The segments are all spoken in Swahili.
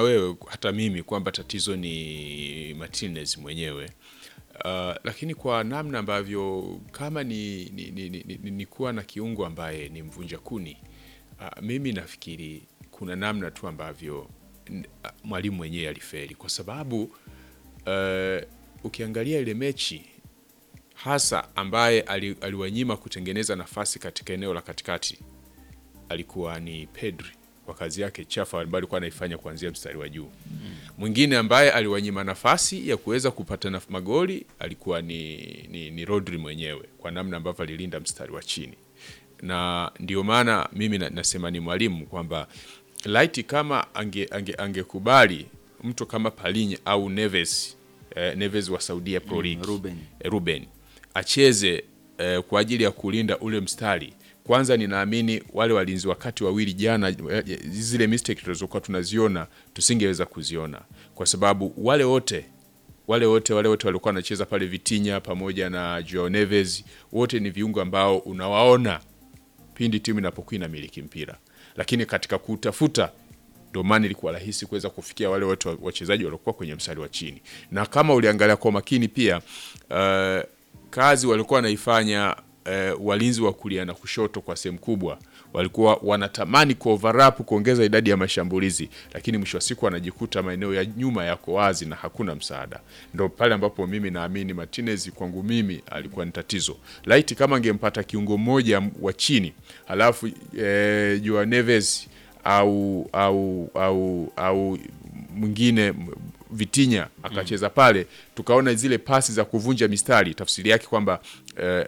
wewe hata mimi kwamba tatizo ni Martinez mwenyewe. Uh, lakini kwa namna ambavyo kama ni, ni, ni, ni, ni, ni kuwa na kiungo ambaye ni mvunja kuni uh, mimi nafikiri kuna namna tu ambavyo n- uh, mwalimu mwenyewe aliferi kwa sababu uh, ukiangalia ile mechi hasa ambaye ali, aliwanyima kutengeneza nafasi katika eneo la katikati alikuwa ni Pedri kwa kazi yake chafu ambayo alikuwa anaifanya kuanzia mstari wa juu. Mwingine ambaye aliwanyima nafasi ya kuweza kupata na magoli alikuwa ni, ni, ni Rodri mwenyewe kwa namna ambavyo alilinda mstari wa chini, na ndio maana mimi na, nasema ni mwalimu kwamba laiti kama ange, ange, angekubali mtu kama Palhinha au Neves eh, Neves wa Saudia Pro League Ruben. eh, Ruben acheze eh, kwa ajili ya kulinda ule mstari. Kwanza ninaamini wale walinzi wakati wawili jana, eh, zile mistake tulizokuwa tunaziona tusingeweza kuziona, kwa sababu wale wote wale wote wale wote walikuwa wanacheza pale Vitinha pamoja na Joao Neves, wote ni viungo ambao unawaona pindi timu inapokuwa inamiliki mpira, lakini katika kutafuta ndio maana ilikuwa rahisi kuweza kufikia wale watu wa- wachezaji waliokuwa kwenye mstari wa chini, na kama uliangalia kwa makini pia uh, kazi walikuwa wanaifanya uh, walinzi wa kulia na kushoto kwa sehemu kubwa walikuwa wanatamani ku overlap kuongeza idadi ya mashambulizi, lakini mwisho wa siku wanajikuta maeneo ya nyuma yako wazi na hakuna msaada. Ndo pale ambapo mimi naamini Martinez kwangu mimi alikuwa ni tatizo. Laiti kama angempata kiungo mmoja wa chini halafu eh, Joao Neves au au au au mwingine Vitinha akacheza pale, tukaona zile pasi za kuvunja mistari, tafsiri yake kwamba eh,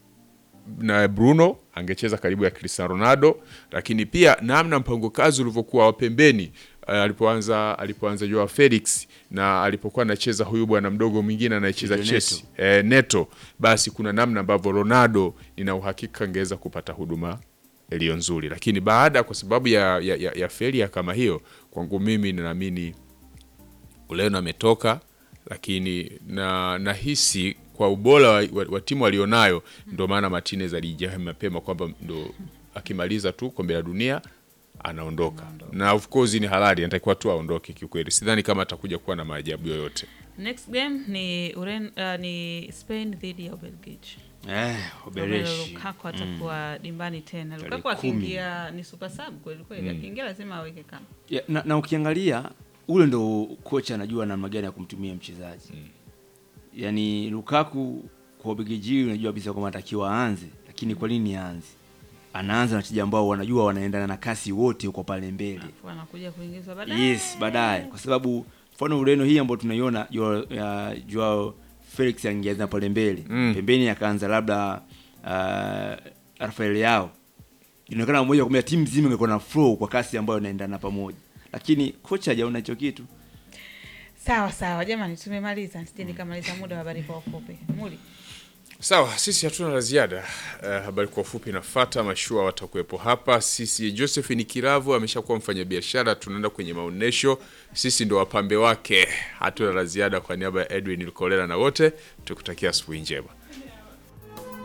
na Bruno angecheza karibu ya Cristiano Ronaldo, lakini pia namna mpango kazi ulivyokuwa wa pembeni uh, alipoanza alipoanza Joao Felix na alipokuwa anacheza huyu bwana mdogo mwingine anayecheza Neto. Chelsea eh, Neto, basi kuna namna ambavyo Ronaldo nina uhakika angeweza kupata huduma iliyo nzuri, lakini baada kwa sababu ya, ya, ya, ya feria kama hiyo, kwangu mimi ninaamini Ureno ametoka, lakini na nahisi kwa ubora wa, wa, wa timu alionayo ndio maana Martinez alijaa mapema kwamba ndo akimaliza tu kombe la dunia anaondoka, na of course ni halali, anatakiwa tu aondoke. Kiukweli sidhani kama atakuja kuwa na maajabu yoyote. Next game ni Uren, uh, ni Spain dhidi ya Ubelgiji. Eh, Romelu Ubereshi. Lukaku atakuwa dimbani tena. Tarehe Lukaku kumi. akiingia ni super sub kweli kweli, akiingia lazima aweke kama Ya, na, na ukiangalia ule ndo kocha anajua namna gani ya kumtumia mchezaji yaani Lukaku kwa Ubelgiji unajua kabisa kwamba anatakiwa aanze, lakini kwa nini aanze? Anaanza na wachezaji ambao wanajua wanaendana na kasi wote huko pale mbele. alafu anakuja kuingizwa baadaye. Yes, baadaye kwa sababu mfano Ureno hii ambayo tunaiona Joao ya Joao Felix angeanza pale mbele Mm. pembeni akaanza labda uh, Rafael Yao, inaonekana moja kwa moja timu nzima ingekuwa na flow kwa kasi ambayo inaendana pamoja, lakini kocha hajaona hicho kitu. Sawa sawa, jamani, tumemaliza. Sije nikamaliza muda wa habari kwa ufupi. Muli Sawa, sisi hatuna la ziada. Uh, habari kwa ufupi nafata, mashua watakuwepo hapa. Sisi Josephine Kiravu ameshakuwa mfanyabiashara, tunaenda kwenye maonesho, sisi ndo wapambe wake. Hatuna la ziada. Kwa niaba ya Edwin Lukolela na wote tukutakia asubuhi njema.